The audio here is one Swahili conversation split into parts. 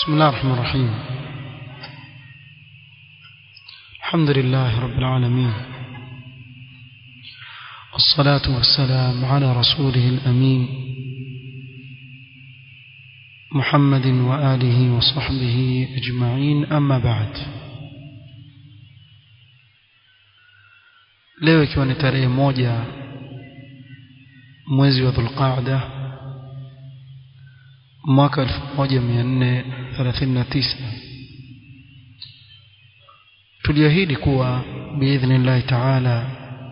بسم الله الرحمن الرحيم الحمد لله رب العالمين والصلاة والسلام على رسوله الأمين محمد وآله وصحبه أجمعين أما بعد leo ikiwa ni tarehe moja mwezi wa dhulqaada mwaka 1439 tuliahidi kuwa biidhnillahi taala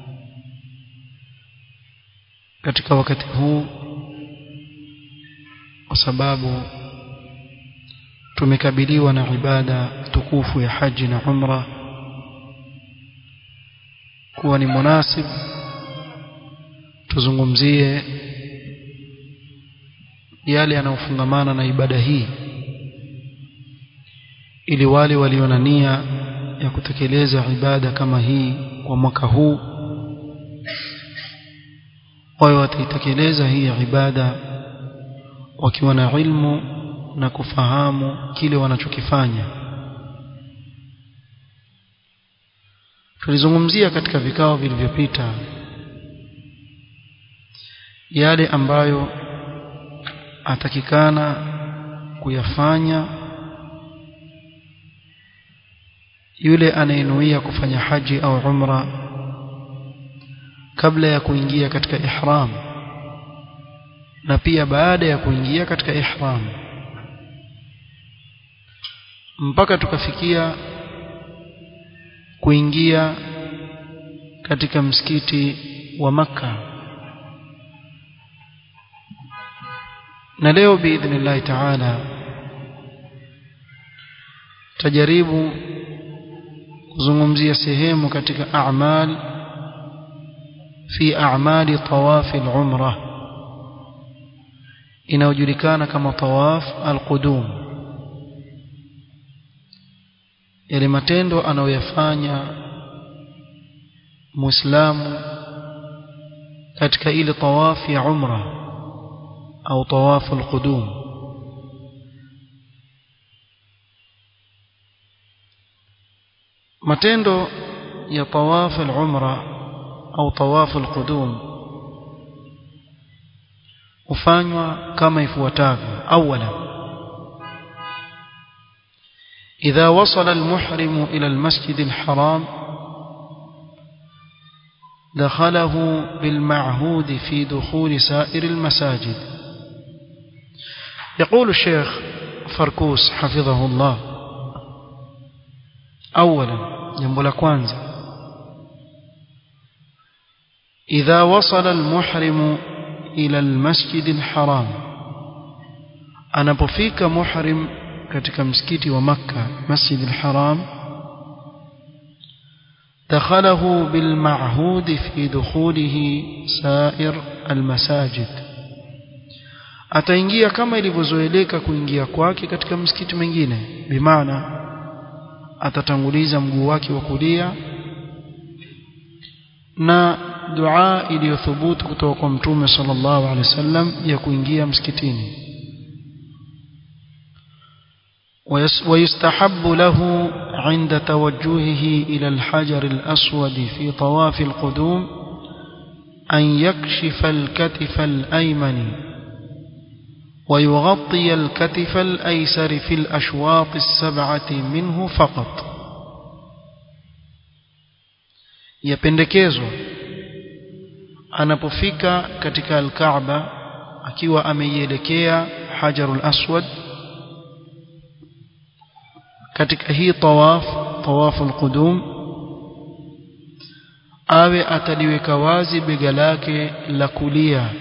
katika wakati huu kwa sababu tumekabiliwa na ibada tukufu ya haji na umra kuwa ni munasib tuzungumzie yale yanayofungamana na ibada hii ili wale walio na nia ya kutekeleza ibada kama hii kwa mwaka huu wawe wataitekeleza hii ibada wakiwa na ilmu na kufahamu kile wanachokifanya tulizungumzia katika vikao vilivyopita yale ambayo atakikana kuyafanya yule anayenuia kufanya haji au umra kabla ya kuingia katika ihram na pia baada ya kuingia katika ihram mpaka tukafikia kuingia katika msikiti wa maka na leo biidhnillahi taala tajaribu kuzungumzia sehemu katika a'mal fi a'mali tawaf al-umra inayojulikana kama tawaf al-qudum yale matendo anayoyafanya muislamu katika ile tawaf ya umra au tawaf al-qudum matendo ya tawaf al-umra au tawaf al-qudum hufanywa kama ifuatavyo awala إذا وصل المحرم إلى المسجد الحرام دخله بالمعهود في دخول سائر المساجد يقول الشيخ فركوس حفظه الله أولا جنب لكوانزا إذا وصل المحرم إلى المسجد الحرام أنا بفيك محرم katika msikiti wa Makka Masjid al-Haram دخله بالمعهود في دخوله سائر المساجد ataingia kama ilivyozoeleka kuingia kwake katika msikiti mwingine bimaana atatanguliza mguu wake wa kulia na dua iliyothubutu kutoka kwa mtume sallallahu alaihi wasallam ya kuingia msikitini ويستحب له عند توجهه إلى الحجر الأسود في طواف القدوم أن يكشف الكتف الأيمن ويغطي الكتف الأيسر في الأشواط السبعة منه فقط yapendekezwa anapofika katika alkaaba akiwa ameielekea hajarul aswad katika hii tawaf tawafu alqudum awe ataliweka wazi bega lake la kulia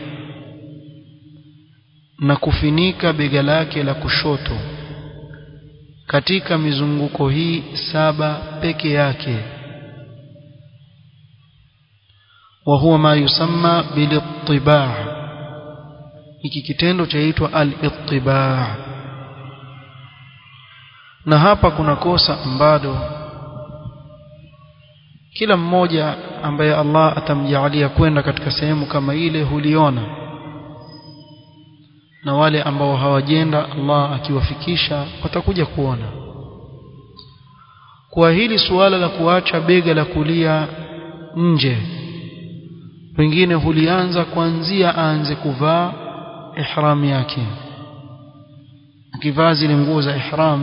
na kufinika bega lake la kushoto katika mizunguko hii saba peke yake وهو ما يسمى بالاطباع hiki kitendo chaitwa al-ittibaa na hapa kuna kosa ambalo kila mmoja ambaye Allah atamjalia kwenda katika sehemu kama ile huliona na wale ambao hawajenda Allah akiwafikisha watakuja kuona kwa hili suala la kuacha bega la kulia nje wengine hulianza kuanzia aanze kuvaa ihram yake akivaa zile nguo za ihram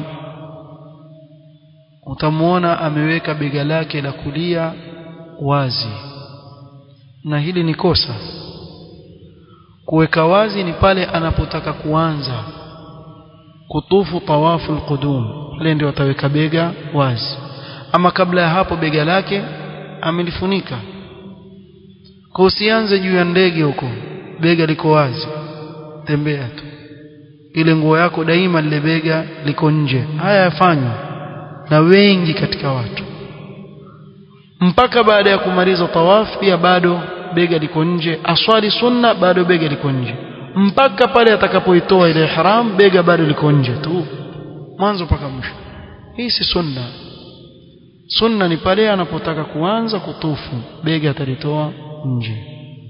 utamuona ameweka bega lake la kulia wazi na hili ni kosa kuweka wazi ni pale anapotaka kuanza kutufu tawafu alqudum pale ndio ataweka bega wazi ama kabla ya hapo bega lake amelifunika kwa usianze juu ya ndege huko bega liko wazi tembea tu ile nguo yako daima lile bega liko nje haya yafanywa na wengi katika watu mpaka baada ya kumaliza tawaf pia bado bega liko nje aswali sunna bado bega liko nje mpaka pale atakapoitoa ile ihram bega bado liko nje tu mwanzo mpaka mwisho hii si sunna sunna ni pale anapotaka kuanza kutufu bega atalitoa nje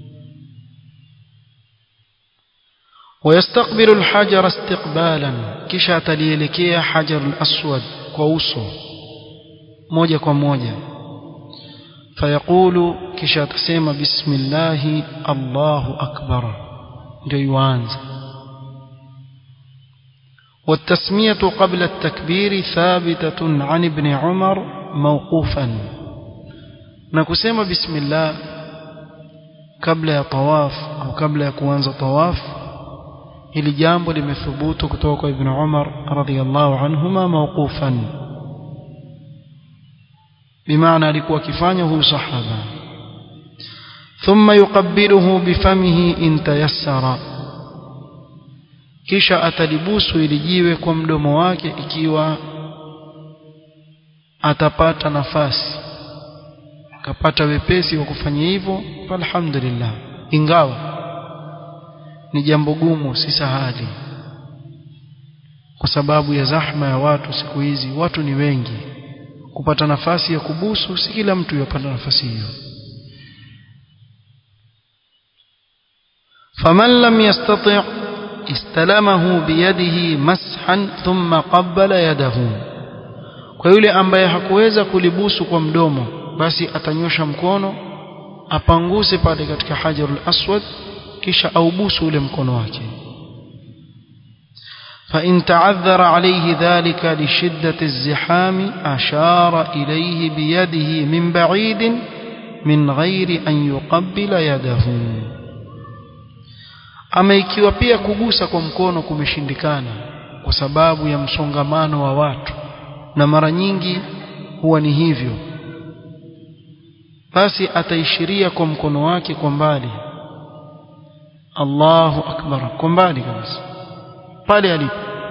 ويستقبل الحجر استقبالا kisha atalielekea hajar al-aswad kwa uso moja kwa moja fayaqulu kisha atasema bismillah Allahu akbar ndio yuanza والتسمية قبل التكبير ثابتة عن ابن عمر موقوفا نكسم بسم الله قبل يا طواف أو قبل ya kuanza طواف hili jambo limethubutu kutoka kwa ibn Umar radhiyallahu anhuma mawqufan bimaana alikuwa akifanya huyu sahaba thumma yuqabbiluhu bifamihi in tayassara kisha atalibusu ili jiwe kwa mdomo wake ikiwa atapata nafasi akapata wepesi wa kufanya hivyo falhamdulillah ingawa ni jambo gumu si sahali kwa sababu ya zahma ya watu siku hizi watu ni wengi kupata nafasi ya kubusu si kila mtu yapata nafasi hiyo faman lam yastati' istalamahu biyadihi mashan thumma qabbala yadahu kwa yule ambaye hakuweza kulibusu kwa mdomo basi atanyosha mkono apanguse pale katika hajarul aswad kisha aubusu ule mkono wake فإن تعذر عليه ذلك لشدة الزحام أشار إليه بيده من بعيد من غير أن يقبل يده ama ikiwa pia kugusa kwa mkono kumeshindikana kwa sababu ya msongamano wa watu na mara nyingi huwa ni hivyo basi ataishiria kwa mkono wake kwa mbali Allahu akbar kwa mbali kabisa pale alipo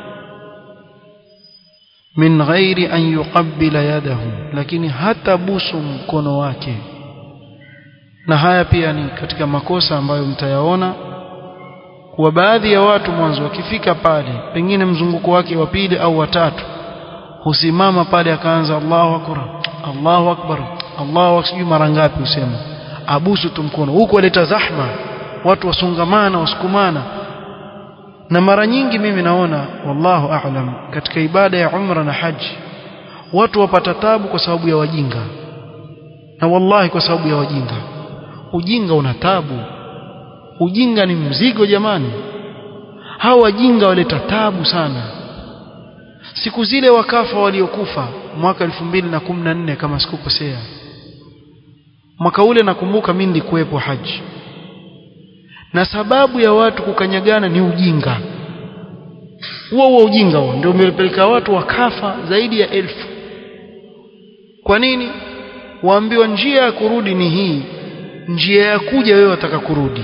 min ghairi an yuqabbila yadahu lakini hata busu mkono wake na haya pia ni katika makosa ambayo mtayaona kwa baadhi ya watu mwanzo wakifika pale pengine mzunguko wake wa pili au watatu husimama pale akaanza Allahu akbar Allahu akbar Allahu akbar mara ngapi usema abusu tu mkono huko aleta zahma watu wasungamana wasukumana na mara nyingi mimi naona wallahu a'lam katika ibada ya umra na haji watu wapata tabu kwa sababu ya wajinga na wallahi kwa sababu ya wajinga ujinga una tabu ujinga ni mzigo jamani hawa wajinga waleta tabu sana siku zile wakafa waliokufa mwaka 2014 kama sikukosea mwaka ule nakumbuka mimi nilikuwepo haji na sababu ya watu kukanyagana ni ujinga huo huo ujinga huo ndio umepeleka watu wakafa zaidi ya elfu kwa nini waambiwa njia ya kurudi ni hii njia ya kuja wewe wataka kurudi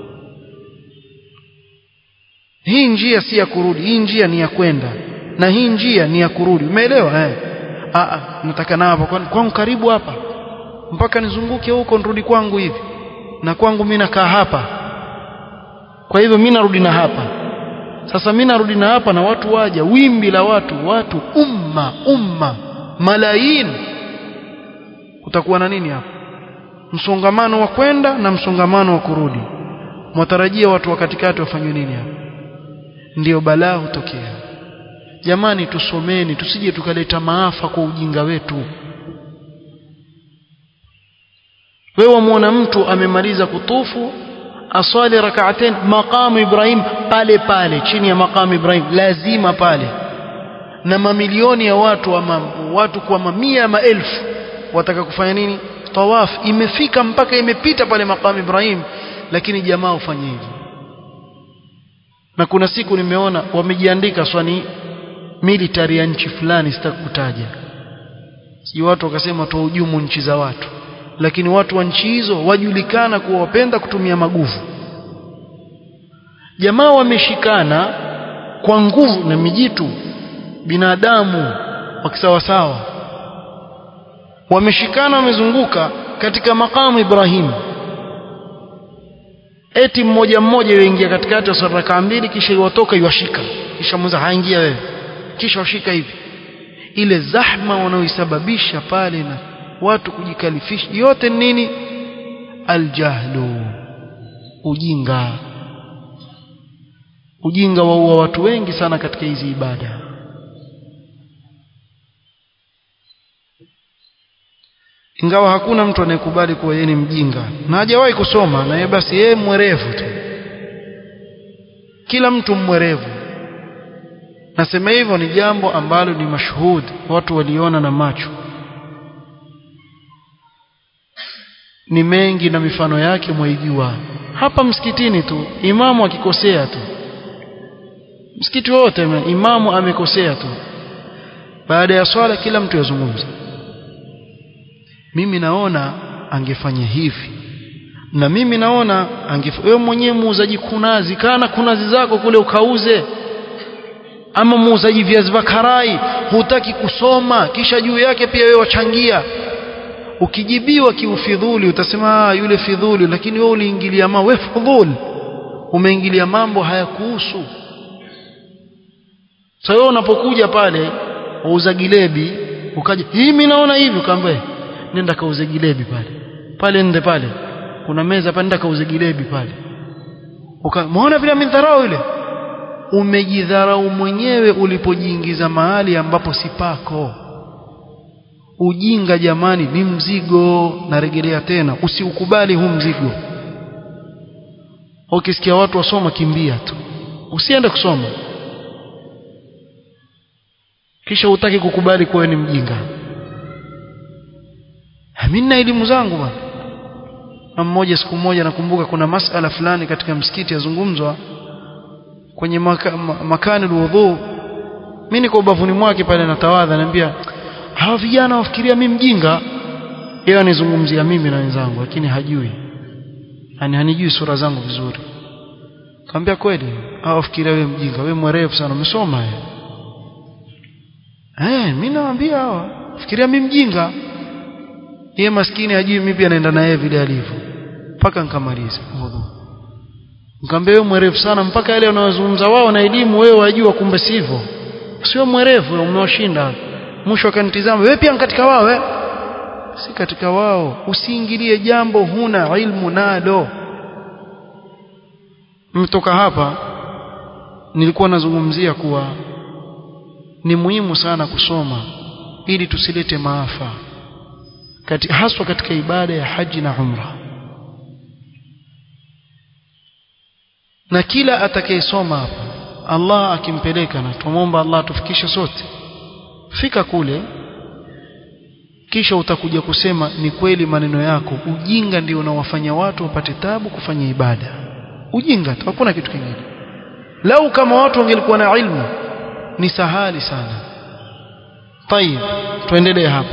hii njia si ya kurudi hii njia ni ya kwenda na hii njia ni ya kurudi umeelewa eh a nataka na hapa kwangu karibu hapa mpaka nizunguke huko nirudi kwangu hivi na kwangu mimi nakaa hapa kwa hivyo mimi narudi na hapa sasa mimi narudi na hapa na watu waja wimbi la watu watu umma umma malaini kutakuwa na nini hapa msongamano wa kwenda na msongamano wa kurudi mwatarajia watu wa katikati wafanywe nini hapa ndiyo balaa hutokea jamani tusomeni tusije tukaleta maafa kwa ujinga wetu wewe wamuona mtu amemaliza kutufu aswali rak'atain maqamu Ibrahim pale pale chini ya maqamu Ibrahim lazima pale na mamilioni ya watu ama watu kwa mamia ya maelfu wataka kufanya nini tawaf imefika mpaka imepita pale maqamu Ibrahim lakini jamaa ufanye hivyo na kuna siku nimeona wamejiandika swani military ya nchi fulani sitakutaja si watu wakasema tuhujumu nchi za watu lakini watu wa nchi hizo wajulikana kuwa wapenda kutumia maguvu jamaa wameshikana kwa nguvu na mijitu binadamu wakisawasawa wameshikana wamezunguka katika makamu Ibrahim eti mmoja mmoja yuingia katikati ya raka mbili kisha iwatoka iwashika kisha mwanza haingia wewe kisha washika hivi ile zahma wanaoisababisha pale na watu kujikalifisha yote nini aljahlu ujinga ujinga waua watu wengi sana katika hizi ibada ingawa hakuna mtu anayekubali kuwa yeye ni mjinga na hajawahi kusoma na yeye basi yeye mwerevu tu kila mtu mwerevu nasema hivyo ni jambo ambalo ni mashuhudi watu waliona na macho ni mengi na mifano yake mwaijua hapa msikitini tu imamu akikosea tu msikiti wote imamu amekosea tu baada ya swala kila mtu yazungumza mimi naona angefanya hivi na mimi naona angefanya wewe mwenyewe muuzaji kunazi kana kunazi zako kule ukauze ama muuzaji viazi vya karai hutaki kusoma kisha juu yake pia wewe wachangia ukijibiwa kiufidhuli utasema yule fidhuli lakini wewe uliingilia mambo wewe fudhul umeingilia mambo hayakuhusu sasa wewe unapokuja pale uuza gilebi ukaja hii mimi naona hivi ukaambia nenda kauze gilebi pale pale nende pale kuna meza pale nenda kauze gilebi pale ukamwona vile amedharau ile umejidharau mwenyewe ulipojiingiza mahali ambapo si pako ujinga jamani ni mzigo narejelea tena usiukubali huu mzigo ukisikia watu wasoma kimbia tu usiende kusoma kisha utaki kukubali kuwa ni mjinga mimi na elimu zangu bwana na mmoja siku moja nakumbuka kuna masala fulani katika msikiti yazungumzwa kwenye maka, makani alwudhu mimi niko ubavuni mwake pale natawadha naambia hawa vijana wafikiria mimi mjinga yeye anizungumzia mimi na wenzangu lakini hajui yani hanijui sura zangu vizuri kaambia kweli hawa wafikiria wewe mjinga wewe mwerevu sana umesoma wewe eh mimi nawaambia hawa fikiria mimi mjinga yeye maskini hajui mimi pia naenda na yeye vile alivyo mpaka nikamaliza wudhu nikamwambia wewe mwerevu sana mpaka yale wanayozungumza wao na elimu wewe wajua kumbe sivyo sio mwerevu umewashinda mwisho akanitizama wewe pia katika wao we? si katika wao usiingilie jambo huna ilmu nalo mtoka hapa nilikuwa nazungumzia kuwa ni muhimu sana kusoma ili tusilete maafa kati, haswa katika ibada ya haji na umra na kila atakayesoma hapa Allah akimpeleka na tumomba Allah tufikishe sote fika kule kisha utakuja kusema ni kweli maneno yako ujinga ndio unawafanya watu wapate tabu kufanya ibada ujinga tu hakuna kitu kingine lau kama watu wangelikuwa na ilmu ni sahali sana طيب tuendelee hapa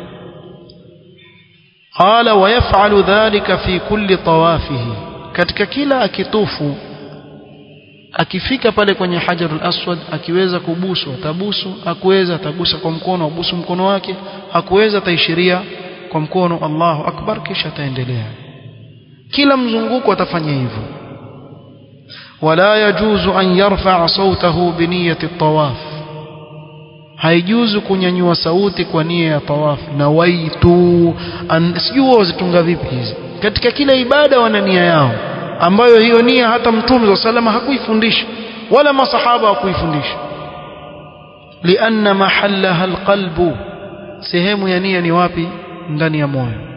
qala wayaf'alu dhalika fi kulli tawafihi katika kila akitufu akifika pale kwenye hajarul aswad akiweza kubusu atabusu akuweza atagusa kwa mkono abusu mkono wake akuweza ataishiria kwa mkono Allahu akbar kisha ataendelea kila mzunguko atafanya hivyo wala yajuzu an yarfa'a sautahu bi niyyati at-tawaf haijuzu kunyanyua sauti kwa nia ya tawaf na waitu sijui wazitunga vipi hizi katika kila ibada wana nia yao ambayo hiyo nia hata mtume wa salama hakuifundisha wala masahaba wakuifundisha lianna mahallaha alqalbu sehemu ya nia ni wapi ndani ya moyo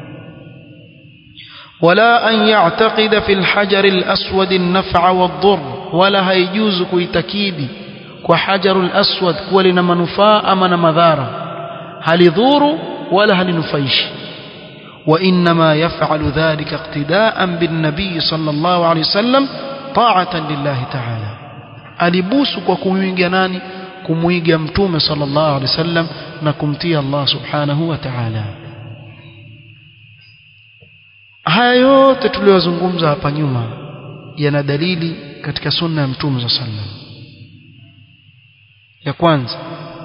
ولا أن يعتقد في الحجر الأسود النفع والضر ولا هيجوز كويتكيدي وحجر الأسود كولنا منفاء من مذارة هل يضور ولا هل نفيش وإنما يفعل ذلك اقتداء بالنبي صلى الله عليه وسلم طاعة لله تعالى alibusu kwa kumwiga nani kumwiga mtume sallallahu alaihi wasallam na kumtia Allah subhanahu wa ta'ala haya yote tuliyozungumza hapa nyuma yana dalili katika sunna ya mtume sallallahu alaihi wasallam ya kwanza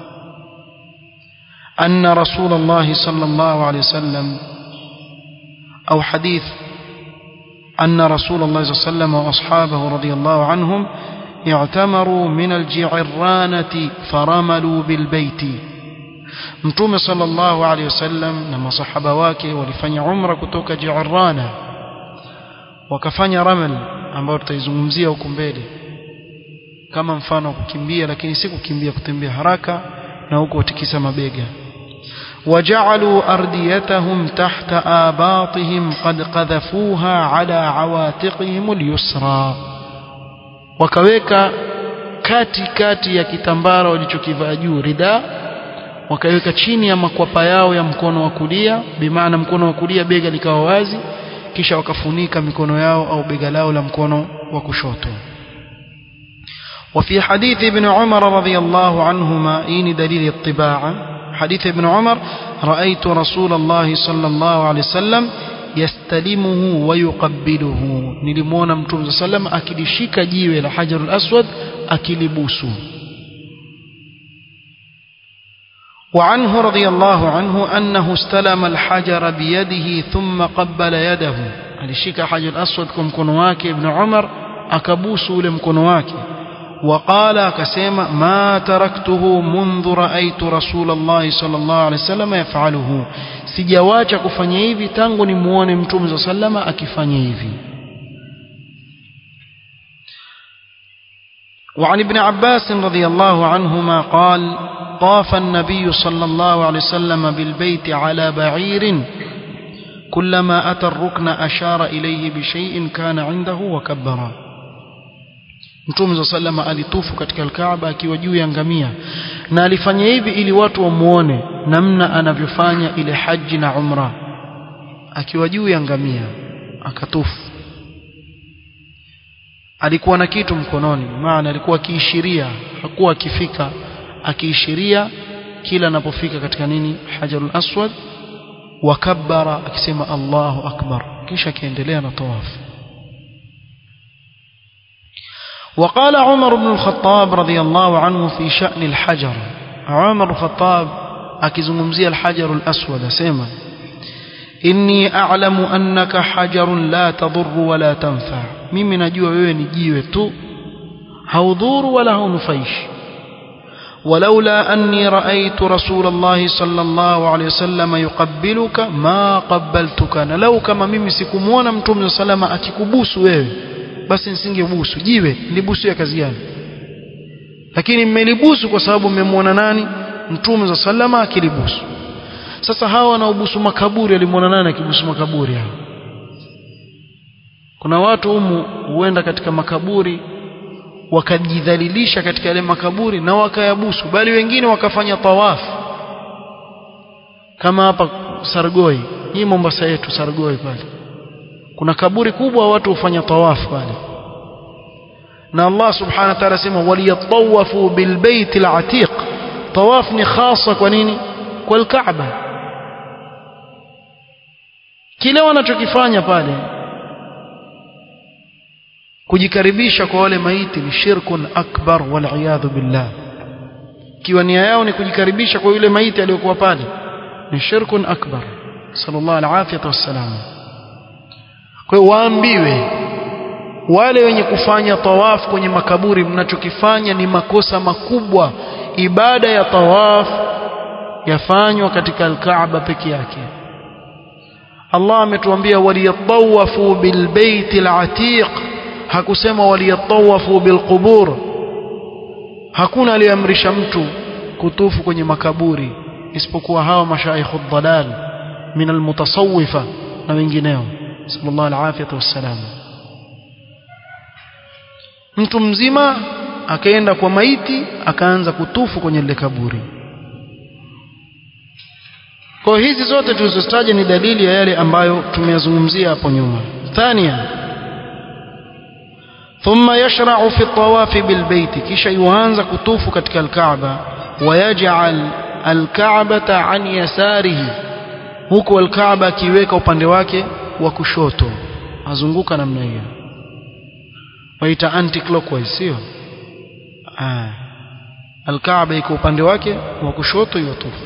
أن رسول الله صلى الله عليه وسلم أو حديث أن رسول الله صلى الله عليه وسلم وأصحابه رضي الله عنهم اعتمروا من الجعرانة فرملوا بالبيت mtume sallallahu alaihi wasallam na masahaba wake walifanya umra kutoka Ji'rana wakafanya ramal ambayo tutaizungumzia huko mbele kama mfano wa kukimbia lakini si kukimbia kutembea haraka na huko watikisa mabega وجعلوا أرديتهم تحت آباطهم قد قذفوها على عواتقهم اليسرى wakaweka kati kati ya kitambara walichokivaa juu rida wakaweka chini ya makwapa yao ya mkono wa kulia bimaana mkono wa kulia bega likawa wazi kisha wakafunika mikono yao au bega lao la mkono wa kushoto وفي حديث ابن عمر رضي الله عنهما إين دليل الطباعة حديث ابن عمر رأيت رسول الله صلى الله عليه وسلم يستلمه ويقبله نلمونا متوم صلى الله عليه وسلم أكلشيك جيوه الحجر الأسود أكلبوسه وعنه رضي الله عنه أنه استلم الحجر بيده ثم قبل يده alishika hajar aswad kwa mkono wake ibn umar akabusu ule mkono wake وقال akasema ما تركته منذ رأيت رسول الله صلى الله عليه وسلم يفعله sijawacha kufanya hivi tangu nimuone mtume صلى الله عليه وسلم akifanya hivi وعن ابن عباس رضي الله عنهما قال طاف النبي صلى الله عليه وسلم بالبيت على بعير كلما أتى الركن أشار إليه بشيء كان عنده وكبر Mtume صلى الله عليه alitufu katika Al-Kaaba akiwa juu ya ngamia na alifanya hivi ili watu wamuone namna anavyofanya ile haji na umra akiwa juu ya ngamia akatufu alikuwa na kitu mkononi maana alikuwa akiishiria hakuwa akifika akiishiria kila anapofika katika nini hajarul aswad wakabbara akisema Allahu akbar kisha akiendelea na tawafu وقال عمر بن الخطاب رضي الله عنه في شأن الحجر عمر الخطاب akizungumzia الحجر الأسود asema inni a'lamu annaka hajarun la tadur wala tanfa mimi najua wewe ni jiwe tu haudhuru wala haunufaishi ولولا أني رأيت رسول الله صلى الله عليه وسلم يقبلك ما قبلتك لو كما mimi sikumuona mtume salama akikubusu wewe basi nisingebusu jiwe nilibusu ya kazi gani lakini mmelibusu kwa sababu mmemwona nani mtume salama akilibusu sasa hawa wanaobusu makaburi alimuona nani akibusu makaburi hao kuna watu humu huenda katika makaburi wakajidhalilisha katika yale makaburi na wakayabusu bali wengine wakafanya tawafu kama hapa Sargoi hii Mombasa yetu Sargoi pale kuna kaburi kubwa watu hufanya tawafu pale na Allah subhanahu wa ta'ala sema waliyatawafu bilbayt alatiq tawaf ni khasa kwa nini kwa alkaaba kile wanachokifanya pale kujikaribisha kwa wale maiti ni shirkun akbar wal billah kiwa nia yao ni kujikaribisha kwa yule maiti aliyokuwa pale ni shirkun akbar sallallahu alaihi wasallam kwa hiyo waambiwe wale wenye kufanya tawaf kwenye makaburi mnachokifanya ni makosa makubwa ibada ya tawaf yafanywa katika al-Kaaba peke yake Allah ametuambia waliyatawafu bilbaiti al-atiq hakusema waliyatawafu bilqubur hakuna aliyeamrisha mtu kutufu kwenye makaburi isipokuwa hawa mashaikhu dhalal min almutasawwifa na wengineo sallallahu alafiyatu wassalam mtu mzima akaenda kwa maiti akaanza kutufu kwenye lile kaburi kwa hizi zote tulizotaja ni dalili ya yale ambayo tumeyazungumzia hapo nyuma thania ثم يشرع في الطواف بالبيت كيشا يوانز كتوف كتك الكعبة ويجعل الكعبة عن يساره huku alkaaba akiweka upande wake wa kushoto azunguka namna hiyo waita anti clockwise sio ah alkaaba iko upande wake wa kushoto yotufu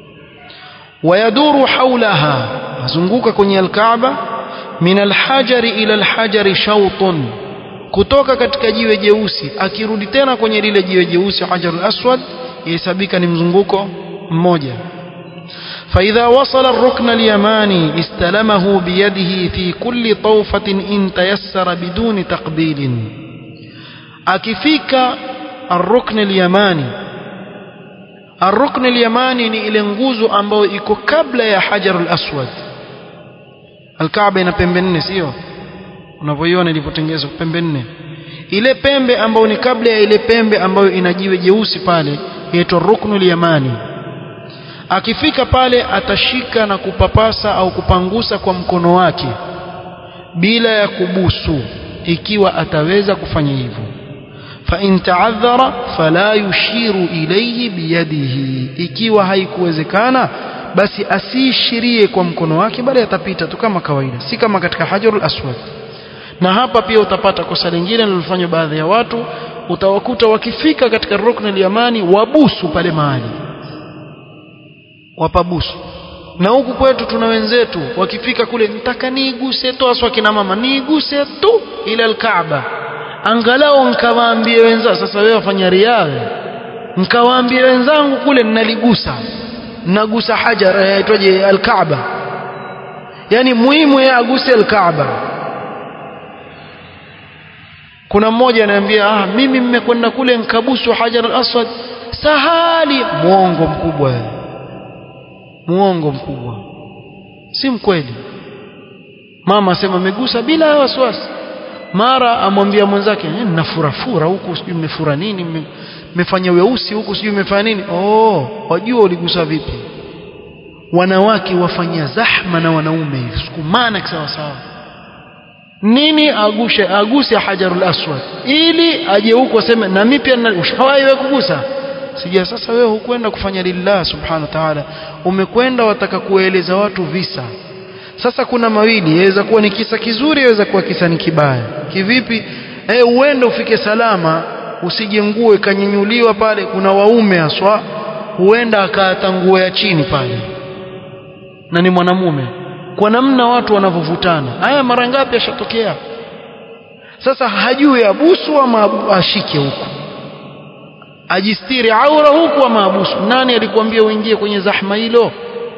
ويدور حولها azunguka kwenye alkaaba min alhajari ila alhajari shawtun kutoka katika jiwe jeusi akirudi tena kwenye lile jiwe jeusi hajarul aswad yahesabika ni mzunguko mmoja فإذا وصل الركن اليماني استلمه بيده في كل طوفة إن تيسر بدون تقبيل أكفيك الركن اليماني الركن اليماني ni ile nguzo ambayo iko kabla ya hajarul aswad alkaaba ina pembe nne sio unavyoiona ilivyotengenezwa pembe nne ile pembe ambayo ni kabla ya ile pembe ambayo ina jiwe jeusi pale inaitwa ruknul yamani akifika pale atashika na kupapasa au kupangusa kwa mkono wake bila ya kubusu ikiwa ataweza kufanya hivyo فإن تعذر فلا يشير إليه بيده ikiwa haikuwezekana basi asiishirie kwa mkono wake bali atapita tu kama kawaida si kama katika hajarul aswad na hapa pia utapata kosa lingine lilofanywa baadhi ya watu utawakuta wakifika katika rukn al-yamani wabusu pale mahali wapabusu na huku kwetu tuna wenzetu wakifika kule nitaka niiguse tu aswa kina mama niiguse tu ila al-Kaaba angalau nkawaambie wenzangu sasa wewe wafanya riawe nkawaambie wenzangu kule ninaligusa nagusa hajar yaitwaje al-Kaaba yani muhimu yeye aguse al-Kaaba kuna mmoja ananiambia ah mimi mmekwenda kule nkabusu hajar al-aswad sahali muongo mkubwa muongo mkubwa si mkweli mama asema amegusa bila wasiwasi mara amwambia mwenzake eh, ninafurafura huku sijui mmefura nini mmefanya weusi huku sijui mmefanya nini oh wajua uligusa vipi wanawake wafanya zahma na wanaume sukumana kisawa sawa nini agushe aguse hajarul aswad ili aje huko aseme na mimi pia ushawahi wewe kugusa sija sasa wewe hukwenda kufanya lillah subhanahu wa ta'ala umekwenda wataka kueleza watu visa sasa kuna mawili yaweza kuwa ni kisa kizuri yaweza kuwa kisa ni kibaya kivipi eh uende ufike salama usije nguo ikanyenyuliwa pale kuna waume haswa huenda akaata nguo ya chini pale na ni mwanamume kwa namna watu wanavyovutana haya mara ngapi yashatokea sasa hajui abusu ama ashike huko ajistiri aura huku ama abusu nani alikwambia uingie kwenye zahma hilo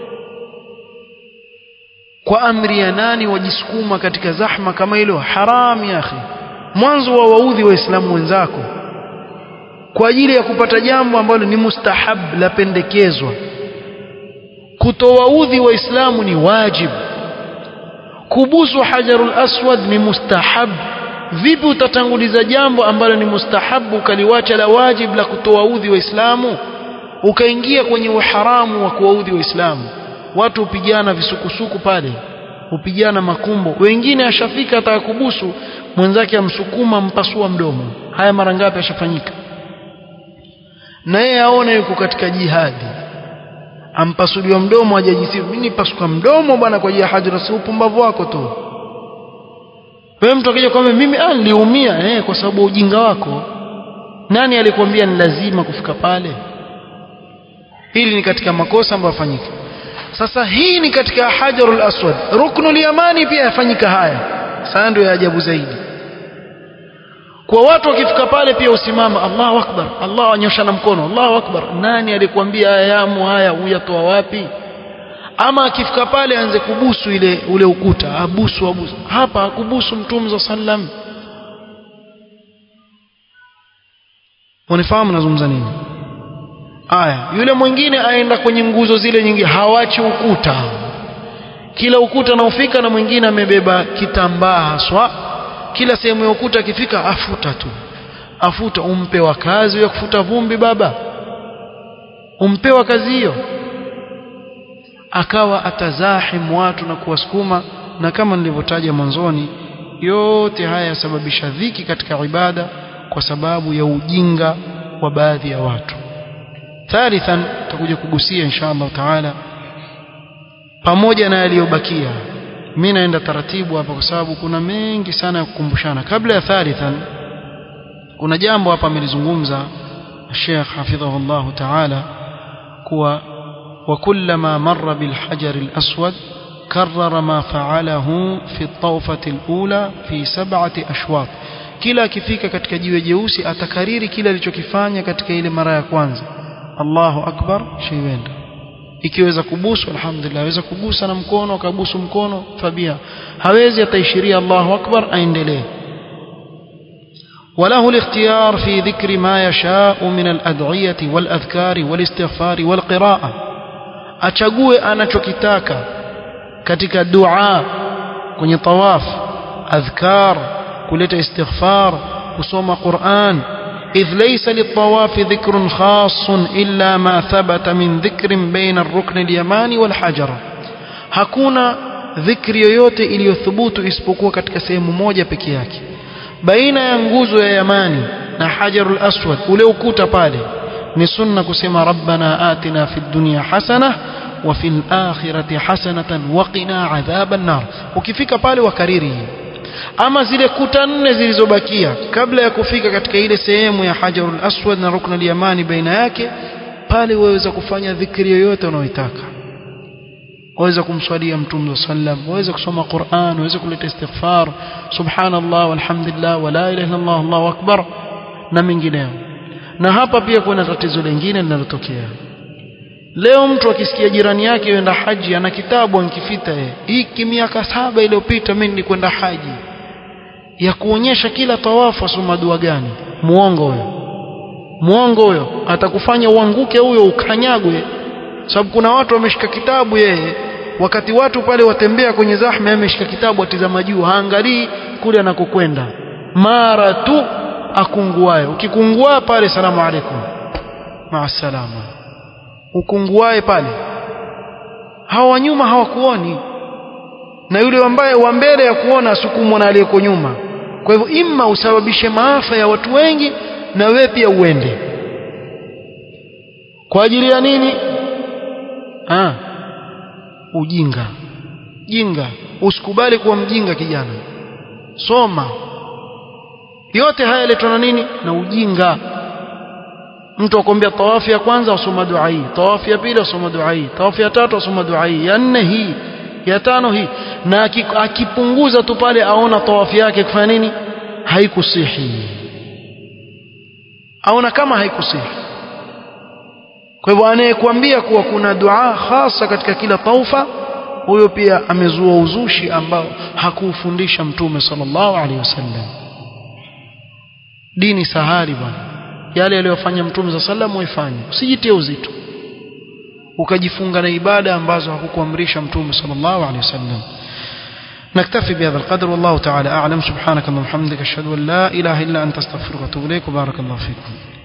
kwa amri ya nani wajisukuma katika zahma kama hilo haram ya akhi mwanzo wa waudhi waislamu wenzako kwa ajili ya kupata jambo ambalo ni mustahab la pendekezwa kutowaudhi waislamu ni wajib kubusu hajarul aswad ni mustahab vipi utatanguliza jambo ambalo ni mustahabu ukaliwacha la wajib la kutowaudhi waislamu ukaingia kwenye uharamu wa kuwaudhi waislamu watu hupigana visukusuku pale hupigana makumbo wengine ashafika atakakubusu mwenzake amsukuma mpasua mdomo haya mara ngapi ashafanyika na yeye aone yuko katika jihadi ampasuliwa mdomo hajajisifu mimi nipasuka mdomo bwana kwa ajili ya hajra si upumbavu wako tu wewe mtu akija kwambia mimi ah niliumia eh kwa sababu ujinga wako nani alikwambia ni lazima kufika pale hili ni katika makosa ambayo yafanyika sasa hii ni katika hajarul aswad ruknul yamani pia yafanyika haya sasa ndio ya ajabu zaidi kwa watu wakifika pale pia usimama Allahu akbar Allah anyosha na mkono Allahu akbar nani alikwambia haya yamu haya uyatoa wapi ama akifika pale aanze kubusu ile ule ukuta abusu abusu hapa akubusu mtume za sallam unifahamu nazungumza nini aya yule mwingine aenda kwenye nguzo zile nyingi hawachi ukuta kila ukuta naufika na mwingine amebeba kitambaa haswa kila sehemu ya ukuta akifika afuta tu afuta umpewa kazi ya kufuta vumbi baba umpewa kazi hiyo akawa atazahim watu na kuwasukuma na kama nilivyotaja mwanzoni yote haya yasababisha dhiki katika ibada kwa sababu ya ujinga wa baadhi ya watu thalithan tutakuja kugusia insha Allah taala pamoja na yaliyobakia mimi naenda taratibu hapa kwa sababu kuna mengi sana ya kukumbushana kabla ya thalithan kuna jambo hapa amelizungumza Sheikh hafidhahullah taala kuwa وكلما مر بالحجر الأسود كرر ما فعله في الطوفة الأولى في سبعة أشواط kila akifika katika jiwe jeusi atakariri kile alichokifanya katika ile mara ya kwanza Allahu akbar shiwenda ikiweza kubusu alhamdulillah aweza kugusa na mkono akabusu mkono fabia hawezi ataishiria Allahu akbar aendelee وله الاختيار في ذكر ما يشاء من الأدعية والأذكار والاستغفار والقراءة achague anachokitaka katika dua kwenye tawaf adhkar kuleta istighfar kusoma Qur'an إذ ليس للطواف ذكر خاص إلا ما ثبت من ذكر بين الركن اليماني والحجر hakuna dhikri yoyote iliyothubutu isipokuwa katika sehemu moja peke yake baina ya nguzo ya yamani na hajarul aswad ule ukuta pale ni sunna kusema rabbana atina fid dunya hasana wa fil akhirati hasanatan wa qina adhaban nar ukifika pale wakariri ama zile kuta nne zilizobakia kabla ya kufika katika ile sehemu ya hajarul aswad na rukn al yamani baina yake pale waweza kufanya dhikri yoyote unayoitaka waweza kumswalia mtume sallam waweza kusoma Qur'an waweza kuleta istighfar subhanallah walhamdulillah wala ilaha illallah Allahu akbar na mengineyo na hapa pia kuna tatizo lingine linalotokea leo mtu akisikia jirani yake yenda haji ana kitabu ankifita yeye hiki miaka saba iliyopita mimi nilikwenda haji ya kuonyesha kila tawafu asoma dua gani muongo huyo muongo huyo atakufanya uanguke huyo ukanyagwe sababu kuna watu wameshika kitabu yeye wakati watu pale watembea kwenye zahma ameshika kitabu atizama juu haangalii kule anakokwenda mara tu akunguaye ukikungua pale salamu alaikum maasalama ukunguaye pale hawa nyuma hawakuoni na yule ambaye wa mbele ya kuona asukumwa na aliyeko nyuma kwa hivyo imma usababishe maafa ya watu wengi na wewe pia uende kwa ajili ya nini ah ujinga jinga usikubali kuwa mjinga kijana soma yote haya yaletwa na nini na ujinga mtu akwambia tawafu ya kwanza asoma dua hii tawafu ya pili asoma dua hii tawafu ya tatu asoma dua hii ya nne hii ya tano hii na akipunguza tu pale aona tawafu yake kufanya nini haikusihi aona kama haikusihi kwa hivyo anayekwambia kuwa kuna dua hasa katika kila taufa huyo pia amezua uzushi ambao hakufundisha mtume sallallahu alaihi wasallam dini sahali bwana yale aliyofanya mtume za sallam waifanye usijitie uzito ukajifunga na ibada ambazo hakukuamrisha mtume sallallahu alaihi wasallam نكتفي بهذا القدر والله تعالى أعلم سبحانك اللهم وبحمدك أشهد أن لا إله إلا أنت استغفرك وأتوب إليك وبارك الله فيكم